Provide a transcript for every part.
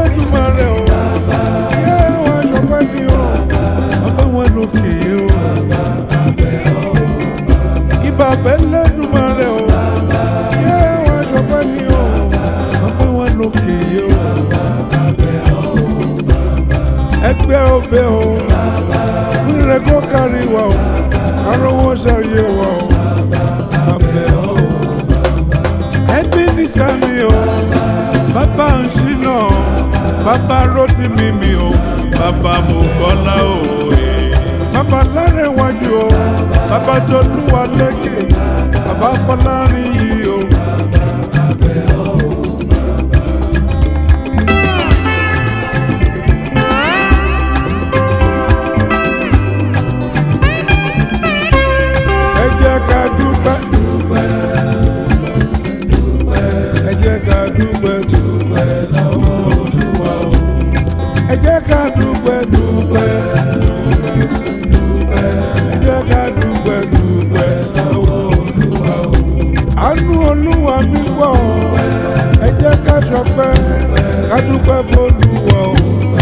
lẹ́dùnmarè o. Yé wọn ṣọpẹ́ ni o. Bàbá wọn lókè o. Ìbà fẹ́ lẹ́dùnmarè o. Yé wọn ṣọpẹ́ ni o. Bàbá wọn lókè o. Ẹgbẹ́ òbẹ o. Rírẹ̀ kó kárí wa o. Arówó ṣàyè wa o. Abẹ́ o. Ẹbí ní sẹ́mi o. Bàbá ń ṣínà. Bàbá rótì mímì o. Bàbá mú kọ́lá o. Bàbá lárẹ̀ wájú o. Bàbá tolúwa lékè. Bàbá fọlárin yìí o. Ẹ jẹ́ ká dúpẹ́. Ẹ jẹ́ ká dúpẹ́ dúpẹ́ lọ́wọ́ Olúwa o. Ẹ jẹ́ ká dúpẹ́ dúpẹ́ dúpẹ́. Ẹ jẹ́ ká dúpẹ́ dúpẹ́ lọ́wọ́ Olúwa o. Àánú Olúwa mi pọ̀. Ẹ jẹ́ ká ṣọpẹ́ ká dúpẹ́ f'Olúwa o.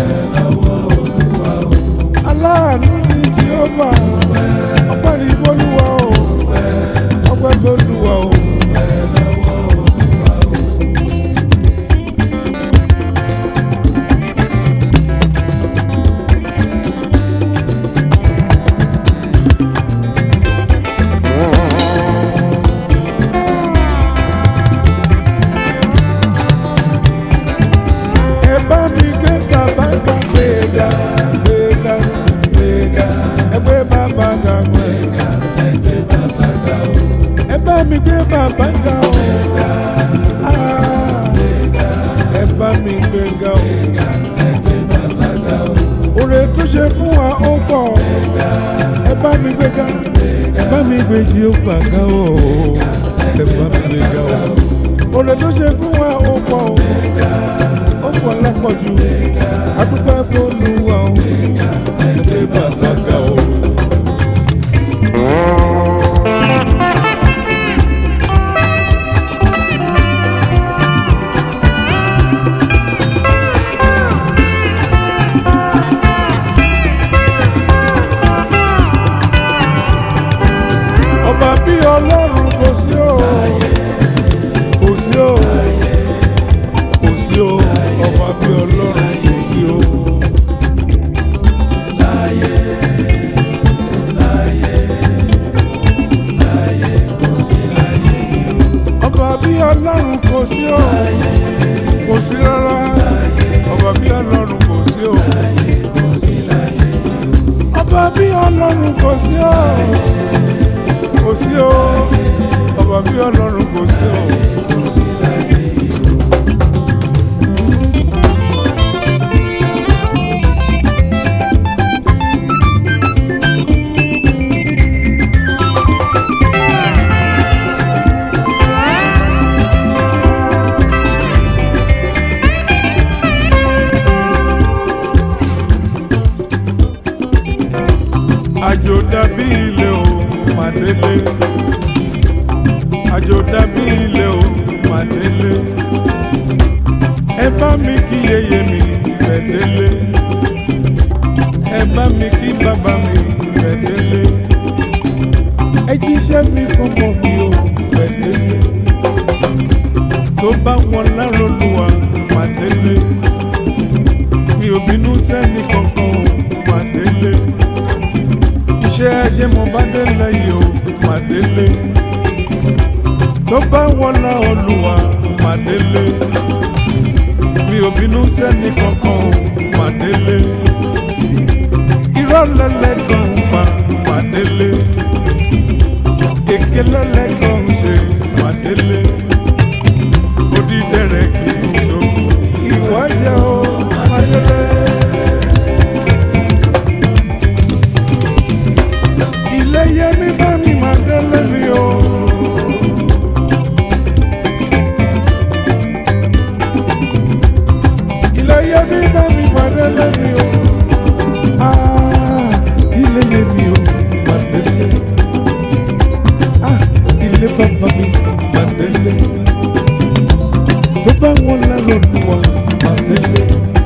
Aláàánú ni Jèhófà. Ọpẹ́ ni f'Olúwa o. Ọpẹ́ f'Olúwa o. ẹ bá mi gbé bàbá ga gbéga gbéga gbéga ẹ gbé bàbá ga gbéga ẹ bá mi gbé bàbá ga o Ah, ẹ bá mi gbé ga o oore tó ṣe fún wa ó pọ̀ ẹ bá mi gbé ga ẹ bá mi gbé Jèhófà ga o ẹ bá mi gbé ga o oore tó ṣe fún wa ó pọ̀ o ó pọ̀ lápọ̀jù adúpẹ́ f'Olúwa o ẹgbẹ́ bàbá ga o. ọba bí ọlọ́run kò sí o kò sí o kò sí o ọba bí ọlọ́run kò sí o. ọba bí ọlọ́run kò sí o kò sí rárá ọba bí ọlọ́run kò sí o. ọba bí ọlọ́run kò sí o kò sí o ọba bí ọlọ́run kò sí o. àjò dàbí ilé o màdélé àjò dàbí ilé o màdélé ẹ bá mi kí yeye mi bẹ̀délé ẹ bá mi kí bàbá mi bẹ̀délé ẹ jíṣẹ́ mi fọmọ mi o bẹ̀délé tó bá wọn lárò lùwà màdélé mi ò bínú sẹ́ni kankan o màdélé iṣẹ́ ajé mo bá délé yìí o mà délé tó bá wọlá olùwà mà délé mi ò bínú sẹ́ni kankan o mà délé irọ́ lẹ́lẹ́gàn pa mà délé èké lẹ́lẹ́gàn ṣe mà délé odídẹrẹ́ kì í ṣògo ìwà jẹ́ o mà délé. ilé yẹmi bá mi máa délé mi o. ilé yẹmi bá mi máa délé mi o. Ah, ilé yẹmi o máa délé. Ah, ilé bàbá mi máa délé. tó bá wọn lálọ́ lù wá máa délé.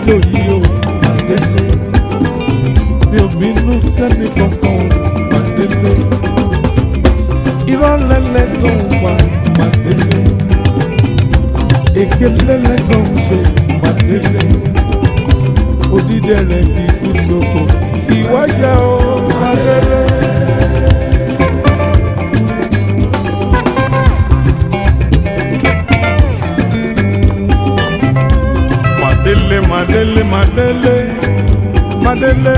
lájò yìí o Màdélé mi ò bínú sẹ́ni kankan o Màdélé irọ́ lẹ́lẹ́gàn wà Màdélé èké lẹ́lẹ́gàn ṣe Màdélé odídẹrẹ kì í kú sóko ìwájà o Màdélé. Madele, Madele, Madele, Madele.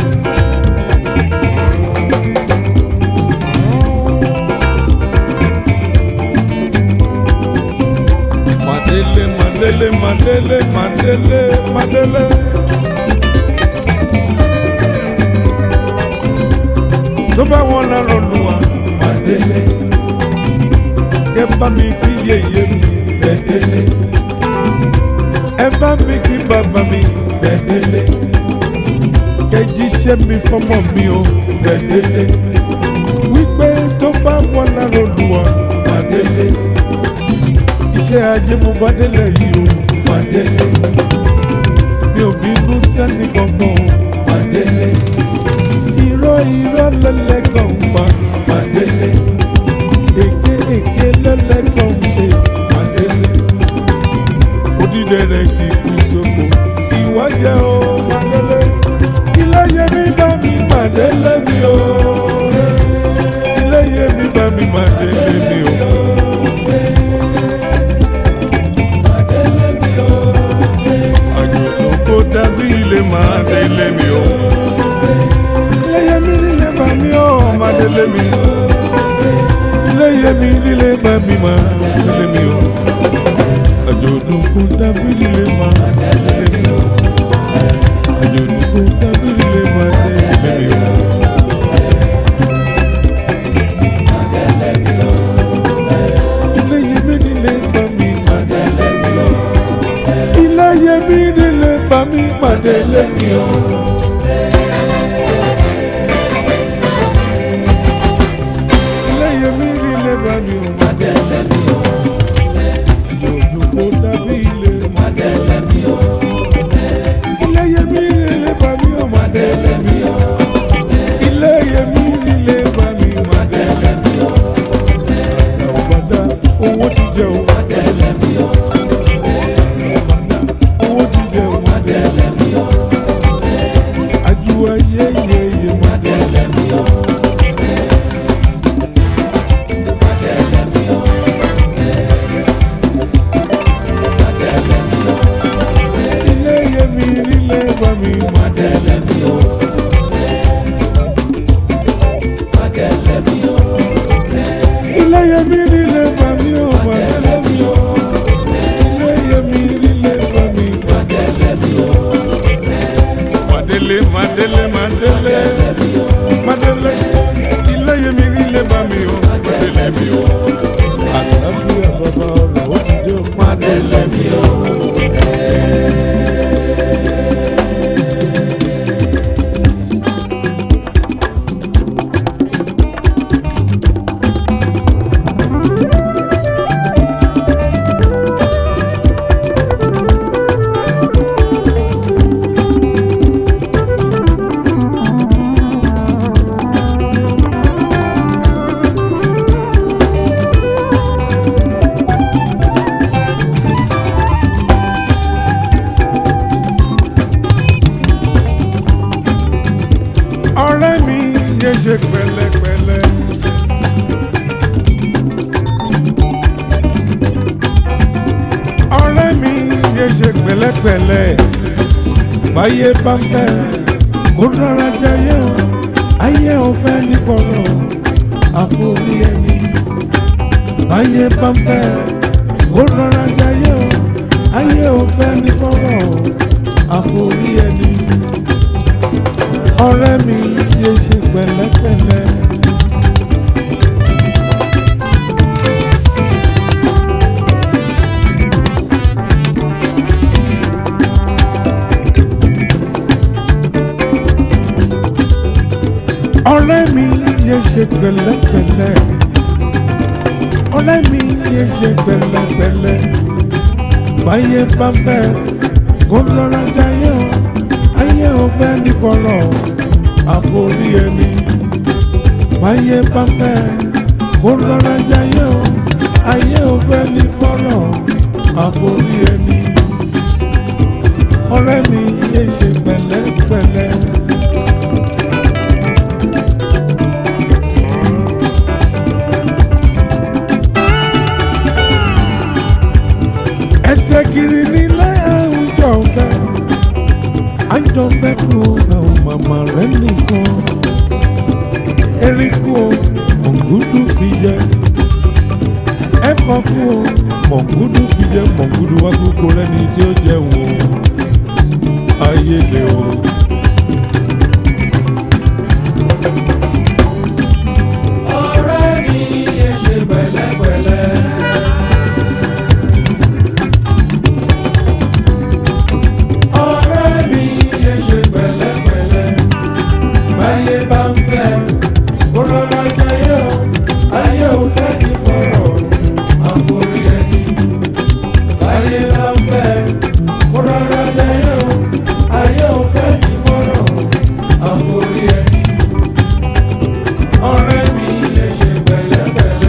Madele, Madele, Madele, Madele, Madele. Tó bá wọn lọ́rọ̀ lù wá, Madele. Kẹ́ bá mi kí yéye mi, Bẹ́dẹ́lé ẹ bá mi kí bàbá mi Bẹ́dẹ́lé kẹjíṣẹ́ mi fọmọ mi o Bẹ́dẹ́lé wípé tó bá wọn lára Olúwa Bẹ́dẹ́lé iṣẹ́ ajé mo bá délẹ̀ yìí o Bẹ́dẹ́lé mi ò bínú sẹ́ni kankan o Bẹ́dẹ́lé irọ́ irọ́ lẹ́lẹ́gàn pa Bẹ́dẹ́lé èké èké lẹ́lẹ́gàn ṣe Bẹ́dẹ́lé odídẹrẹ kì í kú sóko ìwọ jẹ o Màdélé iléyé mi bá mi Màdélé mi o iléyé mi bá mi Màdélé mi o. àjòló kó dàbí ilé Màdélé mi o iléyé mi nílé bá mi o Màdélé mi iléyé mi nílé bá mi Màdélé mi o àjọ̀dún kún dábìlì lè máa tẹ̀lé mi o. àjọ̀dún kún dábìlì lè máa tẹ̀lé mi o. ilé yẹmi nílé bá mi máa tẹ̀lé mi o. ilé yẹmi nílé bá mi máa tẹ̀lé mi o. ilé yẹmi nílé bá mi máa tẹ̀lé mi o. àjọ̀dún kún dábìlì máa tẹ̀lé mi o. ilé yẹmi nílé bá mi máa tẹ̀lé mi o. ilé yẹmi nílé bá mi máa tẹ̀lé mi o. Ọ̀gbọ̀dá owó ti jẹ o. Owó ti jẹ o. Ajuwa yeyeye ma. Ilé yẹmi nílé bá mi ma. Ilé yẹmi nílé bá mi o ma tẹ̀lé mi o. Ilé yẹmi nílé bá mi ma tẹ̀lé mi o. Madele Madele Madele Madele ilé yẹmi nílé bá mi o Madele mi o. Àlàáfíà bàbá ọ̀rọ̀ ó ti dé o Madele mi o. ọ̀rẹ́ mi yẹ ṣe pẹ̀lẹ́pẹ̀lẹ́. ọ̀rẹ́ mi yẹ ṣe pẹ̀lẹ́pẹ̀lẹ́. báyé bá ń fẹ́ kó rọra jayé o ayé ò fẹ́ ní fọ̀rọ̀ àforí ẹni. báyé bá ń fẹ́ kó rọra jayé o ayé ò fẹ́ ní fọ̀rọ̀ àforí ẹni ọ̀rẹ́ mi yé ṣe pẹ̀lẹ́pẹ̀lẹ́. ọ̀rẹ́ mi yé ṣe pẹ̀lẹ́pẹ̀lẹ́. ọ̀rẹ́ mi yé ṣe pẹ̀lẹ́pẹ̀lẹ́. báyé bá fẹ́ kó rọra jayé o ayé ò fẹ́ ní fọlọ́ àforí ẹni báyé bá fẹ́ kó rọra jayé o ayé ò fẹ́ ní fọlọ́ àforí ẹni ọ̀rẹ́ mi yé ṣe pẹ̀lẹ́pẹ̀lẹ́. ẹsẹ̀ kiri nílé àwùjọ fẹ́ àjọ fẹ́ kú àwọn màmá rẹ̀ nìkan eríkù o mọ̀ngúdù fi jẹ ẹ̀fọ́ kú o mọ̀ngúdù fi jẹ mọ̀ngúdù wá kúkú rẹ́ni tí ó jẹ wò ayé lè o. ọ̀rẹ́ mi yẹ ṣe pẹ̀lẹ́pẹ̀lẹ́. ọ̀rẹ́ mi yẹ ṣe pẹ̀lẹ́pẹ̀lẹ́. báyé bá ń fẹ́ kó rọra jayé o ayé ò fẹ́ ní fọ̀rọ̀ àforí ẹni. báyé bá ń fẹ́ kó rọra jayé o ayé ò fẹ́ ní fọ̀rọ̀ àforí ẹni ọ̀rẹ́ mi yẹ ṣe pẹ̀lẹ́pẹ̀lẹ́.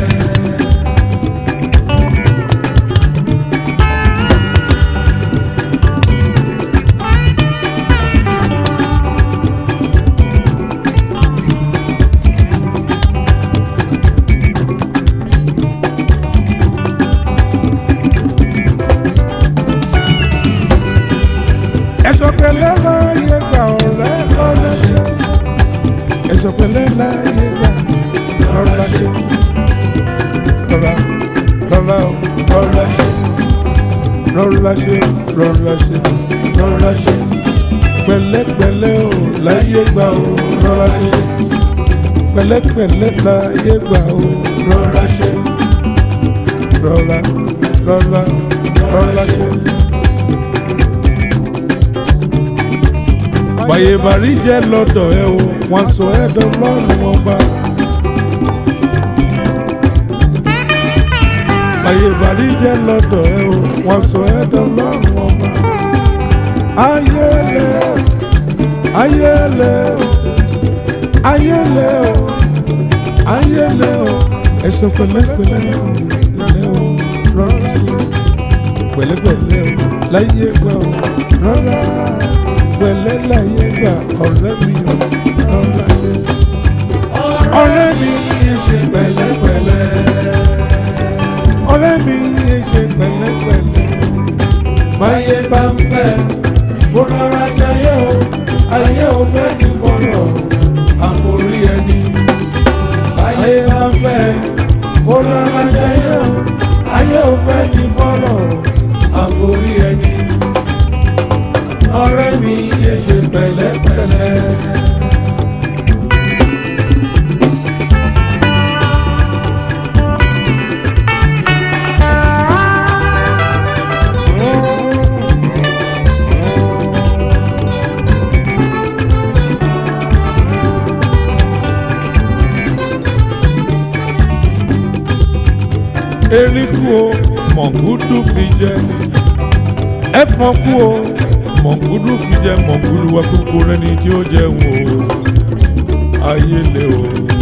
ẹ̀sọ̀ pẹ̀lẹ́ láyé gbà ọ̀rẹ́ lọ́lá ṣe ẹ̀sọ̀ pẹ̀lẹ́ láyé gbà lọ́lá ṣe lọ́lá lọ́lá o lọ́lá ṣe lọ́lá ṣe lọ́lá ṣe lọ́lá ṣe pẹ̀lẹ́pẹ̀lẹ́ o láyé gbà o lọ́lá ṣe pẹ̀lẹ́pẹ̀lẹ́ láyé gbà o lọ́lá ṣe lọ́lá lọ́lá lọ́lá ṣe. báyé bàrí jẹ́ lọ́dọ̀ ẹ o wọ́n sọ ẹ́ dọ́lọ́run ọba. báyé bàrí jẹ́ lọ́dọ̀ ẹ o wọ́n sọ ẹ́ dọ́lọ́run ọba. ayẹlẹ ayẹlẹ ayẹlẹ o ayẹlẹ o ẹsọ pẹ̀lẹ́pẹ̀lẹ́ o lẹ o rọra sí pẹ̀lẹ́pẹ̀lẹ́ o láyé gbà o rọra pẹ̀lẹ́ láyé gbà ọ̀rẹ́ mi ò rọra ṣe. ọ̀rẹ́ mi yé ṣe pẹ̀lẹ́pẹ̀lẹ́. ọ̀rẹ́ mi yé ṣe pẹ̀lẹ́pẹ̀lẹ́. báyé bá ń fẹ́ kó rọra jayé o ayé ò fẹ́ ní fọ̀rọ̀ àforí ẹni. báyé bá ń fẹ́ kó rọra jayé o ayé ò fẹ́ ní fọ̀rọ̀ àforí ẹni. ọ̀rẹ́ mi yé ṣe pẹ̀lẹ́pẹ̀lẹ́. eríkù o mọ̀ngúdù fi jẹ ẹ̀fọn kú o mọ̀ngúdù fi jẹ mọ̀ngúdù wa kúkú rẹni tí ó jẹ wò ó ayé lé o.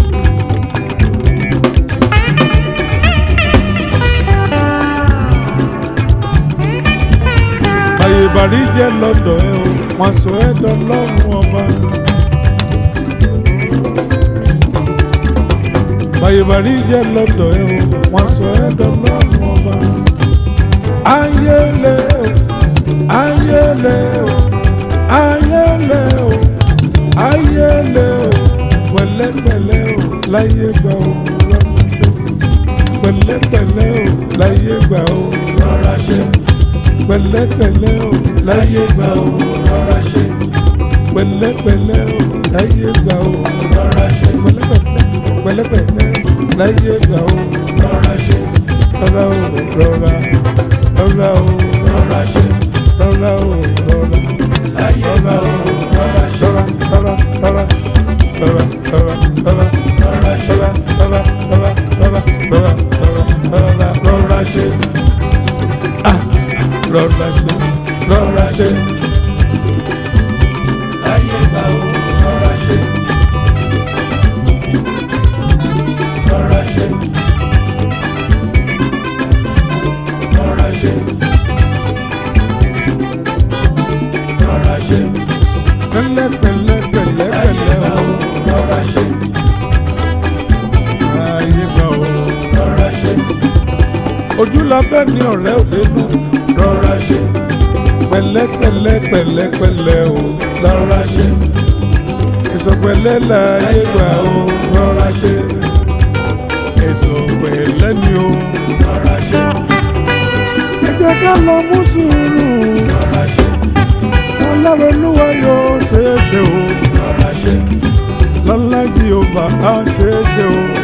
ayé bàrí jẹ́ lọ́dọ̀ ẹ o wọ́n sọ ẹ́ dọ́lọ́run ọba. ayé bàrí jẹ́ lọ́dọ̀ ẹ o wọ́n sọ ẹ́ dọ́lọ́run ọba. ayé lé o ayé lé o ayé lé o ayé lé o pẹ̀lẹ́pẹ̀lẹ́ o láyé gbà o rọra ṣe pẹ̀lẹ́pẹ̀lẹ́ o láyé gbà o rọra ṣe pẹ̀lẹ́pẹ̀lẹ́ o láyé gbà o rọra ṣe pẹ̀lẹ́pẹ̀lẹ́ o láyé gbà o rọra ṣe pẹ̀lẹ́pẹ̀lẹ́ pẹ̀lẹ́pẹ̀lẹ́ láyé gbà o rọra ṣe rọra o rọra rọra o rọra ṣe rọra o rọra ayé gbà ó rọra ṣe rọra rọra rọra rọra rọra rọra rọra ṣe rọra rọra rọra rọra rọra rọra rọra ṣe rọra ṣe rọra ṣe. láyé gbà ó rọra ṣe. rọra ṣe. rọra ṣe. rọra ṣe. pẹ̀lẹ́ pẹ̀lẹ́ pẹ̀lẹ́ láyé pẹ̀lẹ́ gbà o ó rọra ṣe. ayé gbà o. rọra ṣe. ojú la fẹ́ ní ọ̀rẹ́ òdenu rọra ṣe. pẹ̀lẹ́ pẹ̀lẹ́ pẹ̀lẹ́ pẹ̀lẹ́ o. rọra ṣe. èso pẹ̀lẹ́ láyé gbà o. rọra ṣe. èso pẹ̀lẹ́ ni o. rọra ṣe. ẹ jẹ́ ká lọ mú sùúrù rọra ṣe. ọlọ́run olúwa yóò ṣeé ṣe o. rọra ṣe. lọ́lá jehova á ṣeé ṣe o.